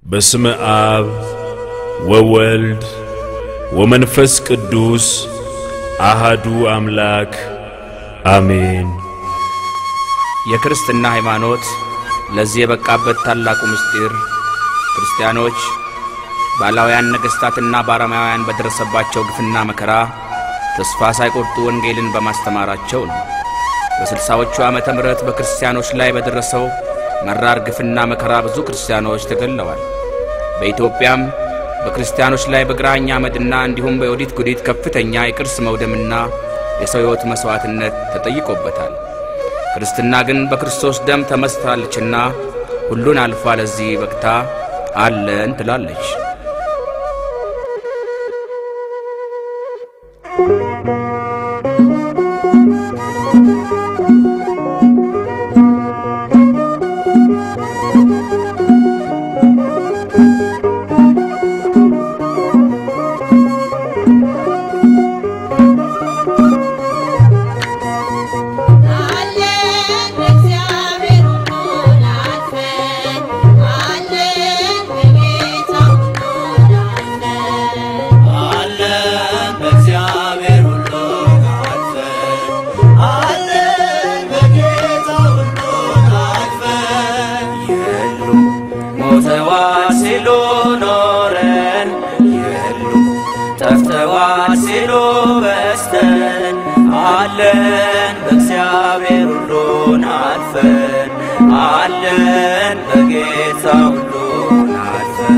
በስመ አብ ወወልድ ወመንፈስ ቅዱስ አሃዱ አምላክ አሜን። የክርስትና ሃይማኖት ለዚህ የበቃበት ታላቁ ምስጢር ክርስቲያኖች ባላውያን ነገሥታትና ባረማውያን በደረሰባቸው ግፍና መከራ ተስፋ ሳይቆርጡ ወንጌልን በማስተማራቸው ነው። በስልሳዎቹ ዓመተ ምሕረት በክርስቲያኖች ላይ በደረሰው መራር ግፍና መከራ ብዙ ክርስቲያኖች ተገለዋል። በኢትዮጵያም በክርስቲያኖች ላይ በግራኝ አመድና እንዲሁም በዮዲት ጉዲት ከፍተኛ የቅርስ መውደምና የሰው ሕይወት መሥዋዕትነት ተጠይቆበታል። ክርስትና ግን በክርስቶስ ደም ተመስርታለችና ሁሉን አልፋ ለዚህ በቅታ አለን ትላለች። ሲሉ በስተን አለን በእግዚአብሔር ሁሉን አልፈን አለን በጌታ ሁሉን አልፈን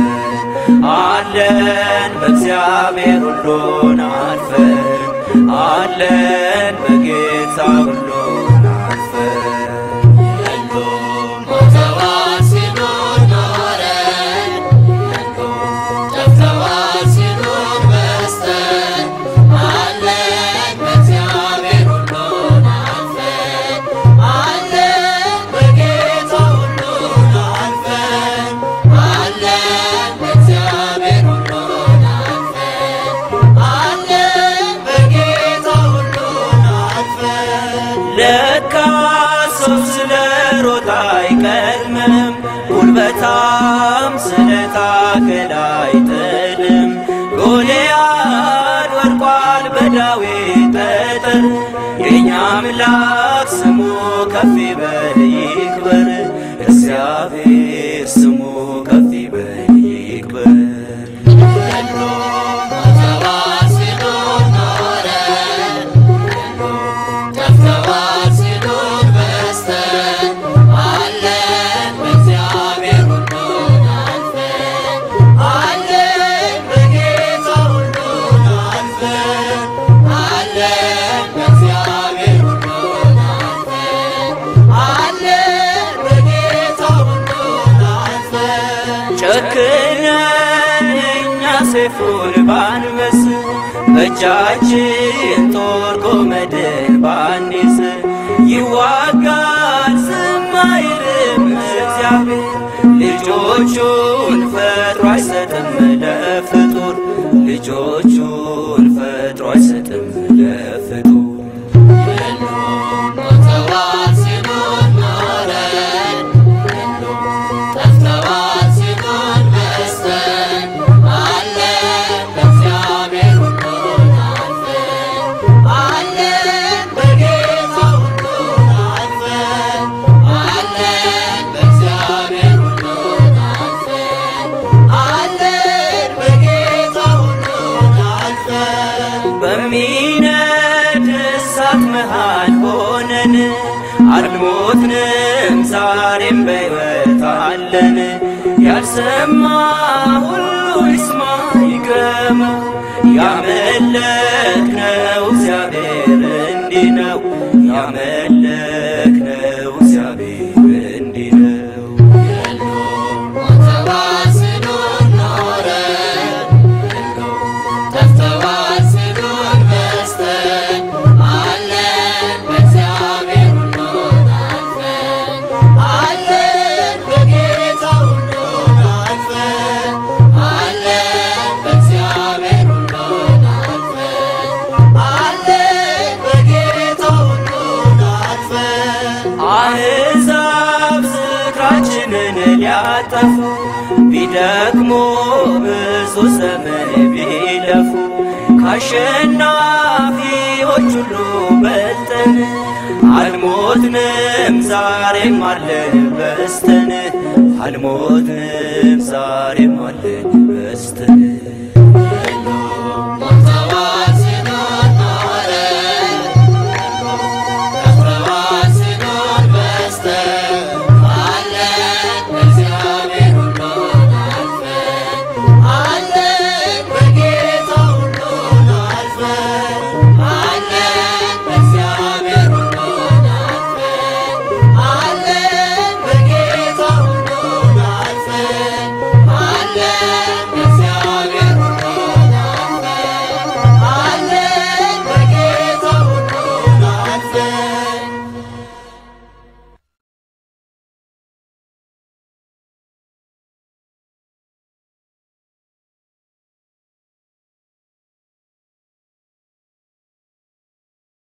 አለን በእግዚአብሔር ሁሉን አልፈን አለን በጌታ ሁሉን አልፈን አይቀድምም ጉልበታም ስለታገል አይጥልም። ጎልያድ ወድቋል በዳዊት ጠጠር የእኛ አምላክ ስሙ ከፍ ይበል ይክበር፣ እግዚአብሔር ስሙ ከፍ ይበል ይክበር። ጨክነን እኛ ሰይፉን ባንመስ በእጃችን ጦር ጎመድን ባንይዝ ይዋጋል ዝም አይልም እግዚአብሔር ልጆቹን ፈጥሮ አይሰጥም ለፍጡር ልጆቹን ፈጥሮ አይሰጥም ለፍጡር በሚነድ እሳት መሃል ሆነን አልሞትንም፣ ዛሬም በሕይወት አለን። ያልሰማ ሁሉ ይስማ ይግረማ፣ ያመለክነው እግዚአብሔር እንዲህ ነው። ያመለክነው እግዚአብሔር እንዲህ ነው። አሕዛብ ዝክራችንን ሊያጠፉ ቢደ ቢደክሙ ብዙ ዘመን ቢለፉ ከአሸናፊዎች ሁሉ በልጠን አልሞትንም ዛሬም አለን በስተን አልሞትንም ዛሬም አለን በስተን